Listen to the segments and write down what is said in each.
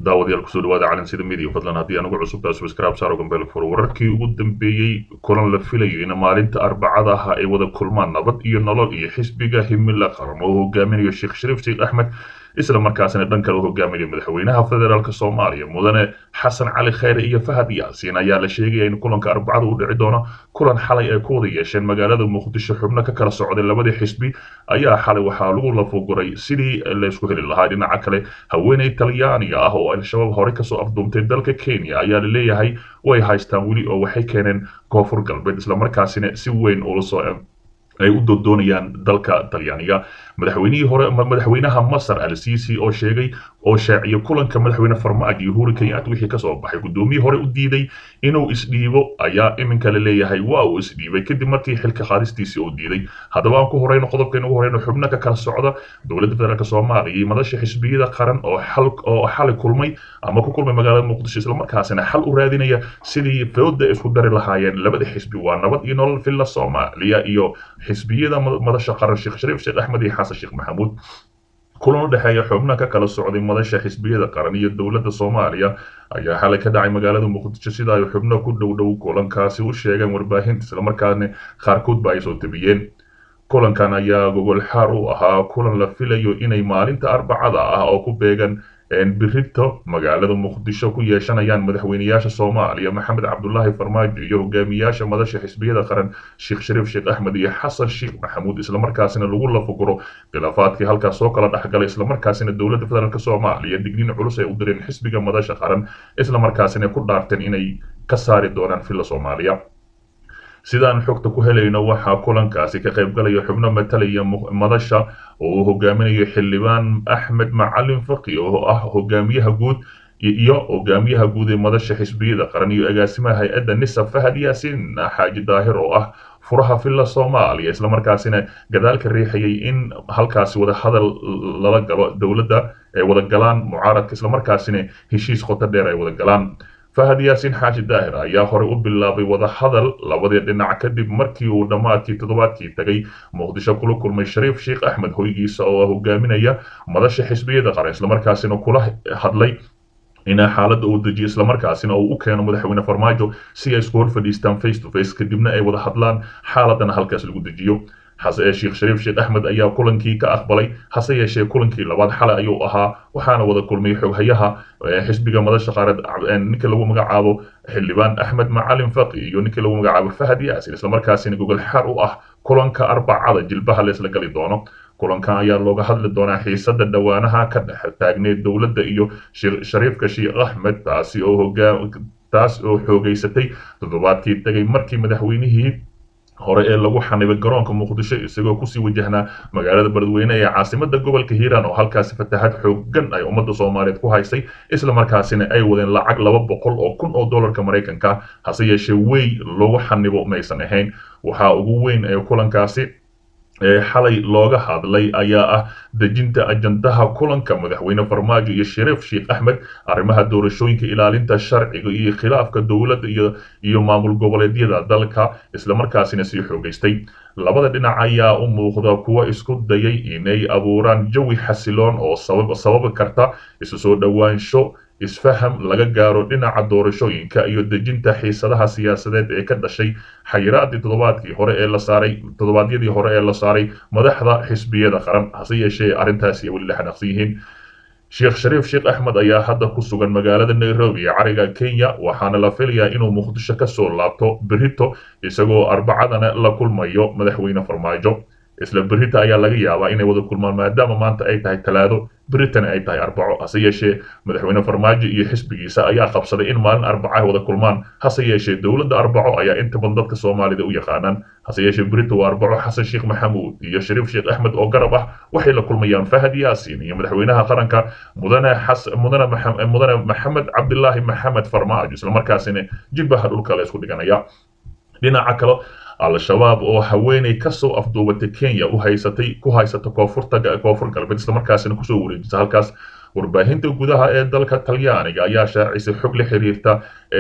daawadayaal kusoo dhawaada calansida midiya fadlan haddii anugu cusubtaa subscribe saaro gambeel furo wararkii ugu dambeeyey kulan la filayo in maalinta arbacada ah ay wada kulmaan nabad iyo nolol iyo xisbiga himila qaran oo hogaaminayo sheekh shariif sheekh axmed isla markaasina dhan kale u hogaaminayo madaxweynaha federaalk soomaaliya mudane xasan cali khayre iyo fahad yaasiin ayaa la sheegaya in kulanka arbacada u dhici doono kulan xalay ay ku wada yeesheen magaalada muqdisho xubno ka kala socday labadii xisbi ayaa xalay waxaa lagu lafoguray sidii laysku heli lahaa dhinaca kale haweeney talyaaniga ah oo al-shabaab horey kasoo afduumtay dalka kenya ayaa la leeyahay way haystaan weli oo waxay keeneen koonfur galbeed islamarkaasina si weyn ula soo ay u doondoonayaan dalka talyaaniga madaxweynihii hore madaxweynaha masar al sisi oo sheegay oo shaaciyo kulanka madaxweyne farmaajo iyo uhuru kenyatta wixii kasoo baxay guddoomiyii hore u diiday inuu isdhiibo ayaa iminka la leeyahay waa uu isdhiibay kadib markii xilka qaadistiisii uu diiday haddaba aan ku horeyno qodobkaynu ugu horeyno xubno ka kala socda dowladda federaalk soomaaliya iyo madasha xisbiyada qaran oo xal oo xali kulmay ama ku kulmay magaalada muqdisho islamarkaasina xal u raadinaya sidii fooda isku dari lahaayeen labada xisbi waa nabad iyo nolol villa soomaaliya iyo xisbiyada madasha qaran sheekh shariif sheekh axmed iyo xasan sheekh maxamuud kulan u dhexeeya xubno ka kala socday madasha xisbiyada qaran iyo dowladda soomaaliya ayaa xalay ka dhacay magaalada muqdisho sida ay xubno ku dhow dhow kulankaasi u sheegeen warbaahinta islamarkaana qaarkoodba ay soo tabiyeen kulankan ayaa gogol xaar u ahaa kulan la filayo inay maalinta arbacada ah oo ku beegan birito magaalada muqdisho ku yeeshanayaan madaxweyneyaasha soomaaliya maxamed cabdulaahi farmaajo iyo hogaamiyaasha madasha xisbiyada qaran sheekh shariif sheekh axmed iyo xasan sheekh maxamuud islamarkaasina lagu lafuguro khilaafaadkii halkaas soo kala dhexgalay islamarkaasina dowladda federaalk soomaaliya digniin culus ay u direen xisbiga madasha qaran islamarkaasina ku dhaarteen inay ka saari doonaan villa soomaaliya sidaan xogta ku helayno waxaa kulankaasi ka qaybgalaya xubno matalaya madasha oo uu hogaaminayo xildhibaan axmed macalin faqi oo ah hogaamiyaha guud iyo hogaamiyaha guud ee madasha xisbiyada qaran iyo agaasimaha hay-adda nisa fahad yaasiin xaaji daahir oo ah furaha villa soomaaliya islamarkaasina gadaal ka riixayay in halkaasi wada hadal lala galo dowladda ay wada galaan mucaaradka islamarkaasina heshiis qoto dheer ay wada galaan fahad yaasiin xaaji daahir ayaa horey u bilaabay wada hadal labadii dhinac kadib markii uu dhammaadkii toddobaadkii tagay muqdisho kula kulmay shariif sheekh axmed hoygiisa oo hogaaminaya madasha xisbiyada qaran islamarkaasina kula hadlay in xaaladda uu dejiyo islamarkaasina uu u keeno madaxweyne farmaajo si ay isku hor fadhiistaan face to face kadibna ay wada hadlaan xaaladana halkaas lagu dejiyo sheekh shariif sheekh axmed ayaa kulankii ka aqbalay hase yeeshee kulankii labaad xalay ayuu ahaa waxaana wada kulmay xoghayaha xisbiga madasha qaarad ninka lagu magacaabo xildhibaan axmed macalin faqi iyo ninkii lagu magacaabo fahad yaasin islamarkaasina gogol xaar u ah kulanka arbacada jilbaha leesla gali doono kulankan ayaa looga hadli doonaa xiisada dhowaanaha ka dhex taagneed dowladda iyo shariifka sheekh axmed taasi oo hogaa taas oo xoogeysatay toddobaadkii tagay markii madaxweynihii hore ee lagu xanibay garoonka muqdisho isagoo kusii wajahnaa magaalada beledweyne ee caasimada gobolka hiiraan oo halkaasi fatahaad xoogan ay ummadda soomaaliyeed ku haysay islamarkaasina ay wadeen lacag laba boqol oo kun oo dollarka maraykanka hase yeeshee wey loogu xanibo maysan ahayn waxaa ugu weyn ee kulankaasi xalay looga hadlay ayaa ah dejinta ajandaha kulanka madaxweyne farmaajo iyo shariif sheekh axmed arrimaha doorashooyinka ilaalinta sharciga iyo khilaafka dowladda iyo iyo maamul goboleedyada dalka islamarkaasina sii xoogeystay labada dhinac ayaa u muuqda kuwa isku dayay inay abuuraan jawi xasiloon oo sababi karta isu soo dhowaansho isfaham laga gaaro dhinaca doorashooyinka iyo dejinta xiisadaha siyaasadeed ee ka dhashay xayiraadii toddobaadkii hore ee la saaray toddobaadyadii hore ee la saaray madaxda xisbiyada qaran hase yeeshee arrintaasi ay weli la xanaaqsan yihiin sheekh shariif sheekh axmed ayaa hadda ku sugan magaalada nairobi ee cariga kenya waxaana la filayaa inuu muqdisho kasoo laabto berito isagoo arbacadana la kulmayo madaxweyne farmaajo isla berita ayaa laga yaabaa inay wada kulmaan maadaama maanta ay tahay talaado beritana ay tahay arbaco hase yeeshee madaxweyne farmaajo iyo xisbigiisa ayaa qabsaday in maalin arbaco ay wada kulmaan hase yeeshee dowladda arbaco ayaa inta badan dadka soomaalida u yaqaanaan hase yeeshee berito waa arbaco xasan sheekh maxamuud iyo shariif sheekh axmed oo garab ah waxay la kulmayaan fahad yaasiin iyo madaxweynaha qaranka mudane mudane mudane maxamed cabdilaahi maxamed farmaajo islamarkaasina jilbaha dhulka la isku dhiganaya dhinaca kale al-shabaab oo haweeney kasoo afduubatay kenya u haysatay ku haysata koonfurta koonfur galbeed islamarkaasina kusoo wareejisa halkaas warbaahinta gudaha ee dalka talyaaniga ayaa shaacisay xog la xiriirta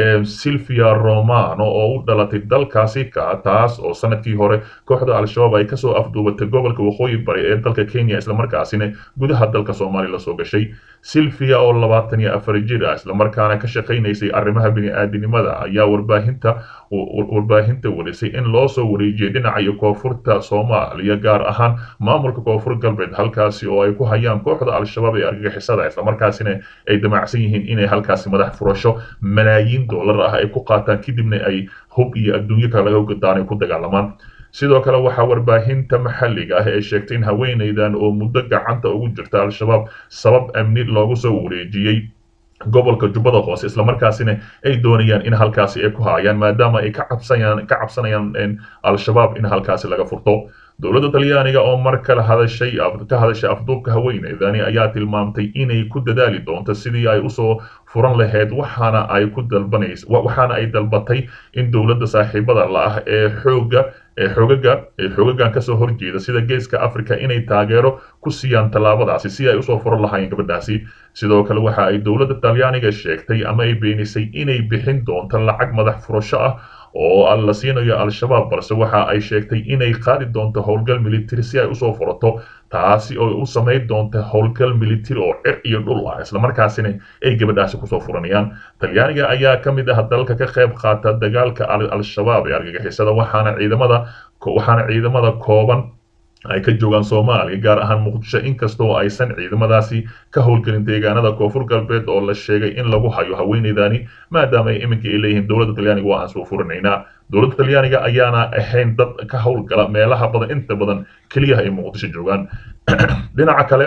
silvia romano oo u dhalatay dalkaasi ka taas oo sanadkii hore kooxda al-shabaab ay kasoo afduubatay gobolka waqooyi bari ee dalka kenya islamarkaasina gudaha dalka soomaaliya lasoo gashay silvia oo labaatan iyo afar jir ah islamarkaana ka shaqaynaysay arrimaha bini-aadinimada ayaa warbaahinta warbaahinta warisay in loo soo wareejiyay dhinaca iyo koonfurta soomaaliya gaar ahaan maamulka koonfur galbeed halkaasi oo ay ku hayaan kooxda al-shabaab ee argagixisada islamarkaasina ay damacsan yihiin inay halkaasi madax furasho malaayiin dollar ah ay ku qaataan kadibna ay hub iyo adduunyo kale laga gadaan ay ku dagaalamaan sidoo kale waxaa warbaahinta maxalliga ah ee sheegtay in haweenaydan oo muddo gacanta ugu jirta al-shabaab sabab amni loogu soo wareejiyey gobolka jubbada hoose islamarkaasina ay doonayaan in halkaasi ay ku haayaan maadaama ay ka cabsanayaan ka cabsanayaan al-shabaab in halkaasi laga furto dowladda talyaaniga oo mar kale hadashay ka hadashay afduubka haweeneydani ayaa tilmaamtay inay ku dadaali doonto sidii ay usoo furan lahayd waxaana ay ku dalbanays waxaana ay dalbatay in dowladda saaxiibada la ah ee xooga ee xoogaga ee xoogagan kasoo horjeeda sida geeska africa inay taageero ku siiyaan tallaabadaasi si ay usoo furan lahaayeen gabadhaasi sidoo kale waxa ay dowladda talyaaniga sheegtay ama ay beenisay inay bixin doonto lacag madax furasho ah oo la siinayo al-shabaab balse waxa ay sheegtay inay qaadi doonto howlgal military si ay usoo furato taasi oo u samayn doonta howlgal military oo cir iyo dhul ah islamarkaasina ay gabadhaasi kusoo furanayaan talyaaniga ayaa ka mid ah dalka ka qayb qaata dagaalka al-shabaab ee argagixisada waxaana ciidamada waxaana ciidamada kooban ay ka joogaan soomaaliya gaar ahaan muqdisho inkastoo aysan ciidamadaasi ka howlgelin deegaanada koonfur galbeed oo la sheegay in lagu hayo haweeneydani maadaama ay iminka ay leeyihiin dowladda talyaaniga waa aan soo furinaynaa dowladda talyaaniga ayaana ahayn dad ka howlgala meelaha badan inta badan keliyaha ay muqdisho joogaan dhinaca kale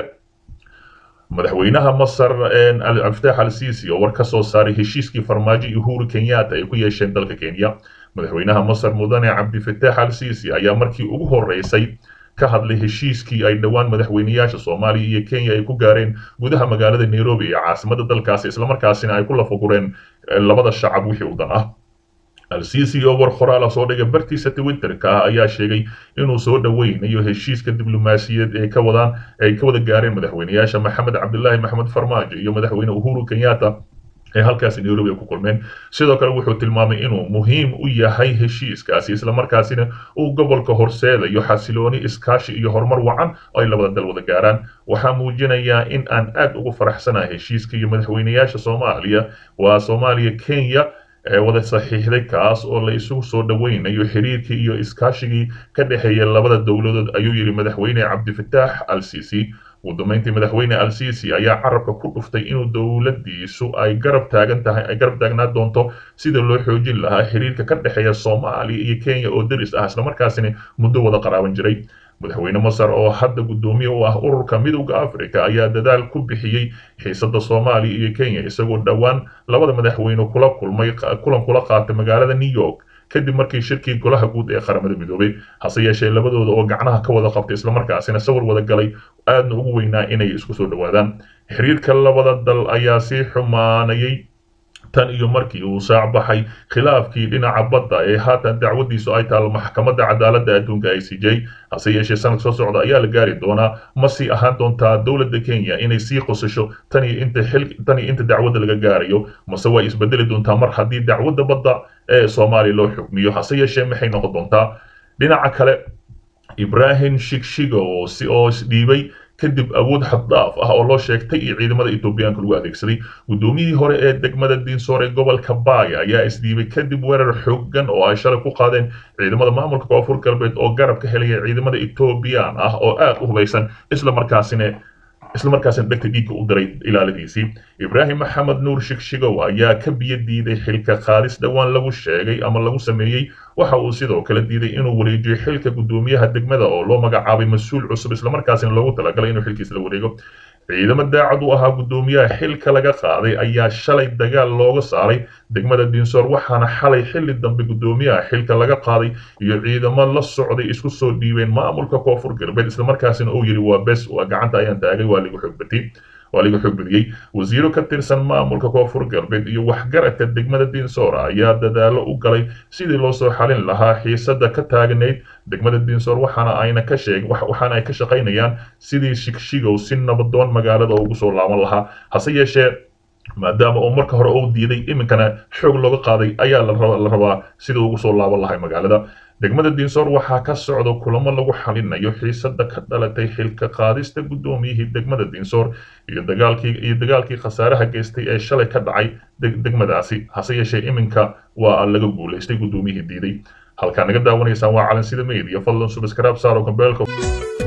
madaxweynaha masar abdiftax al sisi oo war ka soo saaray heshiiskii farmaajo iyo uhuru kenyatta ay ku yeesheen dalka kenya madaxweynaha masar mudane cabdifatax al sisi ayaa markii ugu horeysay ka hadlay heshiiskii ay dhowaan madaxweynayaasha soomaaliya iyo kenya ay ku gaareen gudaha magaalada nairobi ee caasimada dalkaasi islamarkaasina ay ku lafagureen labada shacab wixii u dan ah al-sisi oo war qoraala soo dhigay bartiisa twitterka ah ayaa sheegay inuu soo dhoweynayo heshiiska diblomaasiyaed ee ka wadaan ay ka wada gaareen madaxweynayaasha maxamed cabdilaahi maxamed farmaajo iyo madaxweyne uhuru kenyatta ee halkaasi nairobi ay ku kulmeen sidoo kale wuxuu tilmaamay inuu muhiim u yahay heshiiskaasi islamarkaasina uu gobolka horseedayo xasilooni iskaashi iyo horumar wacan oo ay labada dal wada gaaraan waxaa muujinayaa in aan aad ugu faraxsanahay heshiiska iyo madaxweynayaasha soomaaliya waa soomaaliya kenya ee wada saxiixday kaas oo la isugu soo dhoweynayo xiriirkii iyo iskaashigii ka dhexeeya labada dowladood ayuu yidhi madaxweyne cabdifatax al sisi ugu dambeyntii madaxweyne al sisi ayaa carabka ku dhuftay inuu dowladiisu ay garab taagan tahay ay garab taagnaa doonto sida loo xoojin lahaa xiriirka ka dhexeeya soomaaliya iyo kenya oo deris ah islamarkaasina muddo wada qaraaban jiray madaxweyne masar oo hadda guddoomiye u ah ururka midowda africa ayaa dadaal ku bixiyey xiisada soomaaliya iyo kenya isagoo dhowaan labada madaxweyne kula kulmay kulan kula qaatay magaalada new york kadib markii shirkii golaha guud ee qaramada midoobay hase yeeshee labadooda oo gacnaha ka wada qabtay islamarkaasina sawir wada galay aadna ugu weynaa inay isku soo dhowaadaan xiriirka labada dal ayaa sii xumaanayay tan iyo markii uu saac baxay khilaafkii dhinaca badda ee haatan dacwadiisu ay taalo maxkamadda cadaaladda adduunka i c j hase yeeshee sanad soo socda ayaa la gaari doonaa ma sii ahaan doontaa dowladda kenya inay sii qosasho tan iyo inta xil tan iyo inta dacwadda laga gaarayo mase way isbedeli doontaa mar haddii dacwadda badda ee soomaaliya loo xukmiyo hase yeeshee maxay noqon doontaa dhinaca kale ibrahim shigshiga oo si oo isdhiibay kadib awood xaddaaf ah oo loo sheegtay iyo ciidamada etoobiyaanka lagu adeegsaday guddoomiyihii hore ee degmada diinsoor ee gobolka baaya ayaa isdhiibay kadib weerar xooggan oo ay shalay ku qaadeen ciidamada maamulka koonfur galbeed oo garab ka helaya ciidamada etoobiyaan ah oo aad u hubaysan islamarkaasina islamarkaasina dhegta dhiigga u diray ilaaladiisii ibraahim maxamed nuur shigshigow ayaa ka biyo diiday xilka qaadis dhowaan lagu sheegay ama lagu sameeyey waxa uu sidoo kale diiday inuu wareejiyo xilka guddoomiyaha degmada oo loo magacaabay mas-uul cusub islamarkaasina loogu talagalay inuu xilkiisa la wareego ciidamo daacad u ahaa guddoomiyaha xilka laga qaaday ayaa shalay dagaal looga saaray degmada diinsoor waxaana xalay xilli dambe guddoomiyaha xilka laga qaaday iyo ciidamo la socday isku soo dhiibeen maamulka koonfur galbeed islamarkaasina uu yidhi waa bes waa gacanta ayaan taagay waa lagu xoogbatay waa laga xoog badiyey wasiiro ka tirsan maamulka koonfur galbeed iyo waxgaradka degmada diinsoor ayaa dadaalo u galay sidii loo soo xalin lahaa xiisada ka taagnayd degmada diinsoor waxaana ayna ka sheeg waxaana ay ka shaqaynayaan sidii shigshigow si nabadoon magaalada ugu soo laaban lahaa hase yeeshee maadaama uu marka hore uu diiday iminkana xoog looga qaaday ayaa la rabaa sidii ugu soo laaban lahay magaalada degmada diinsoor waxaa ka socda kulamo lagu xalinayo xiisada ka dhalatay xilka qaadista guddoomiyihii degmada diinsoor iyo dagaalkii iyo dagaalkii khasaaraha geystay ee shalay ka dhacay degmadaasi hase yeeshee iminka waa laga guulaystay guddoomiyihii diiday halkaa naga daawanaysaan waa calansida media fadlan subscribe saaro gambeelka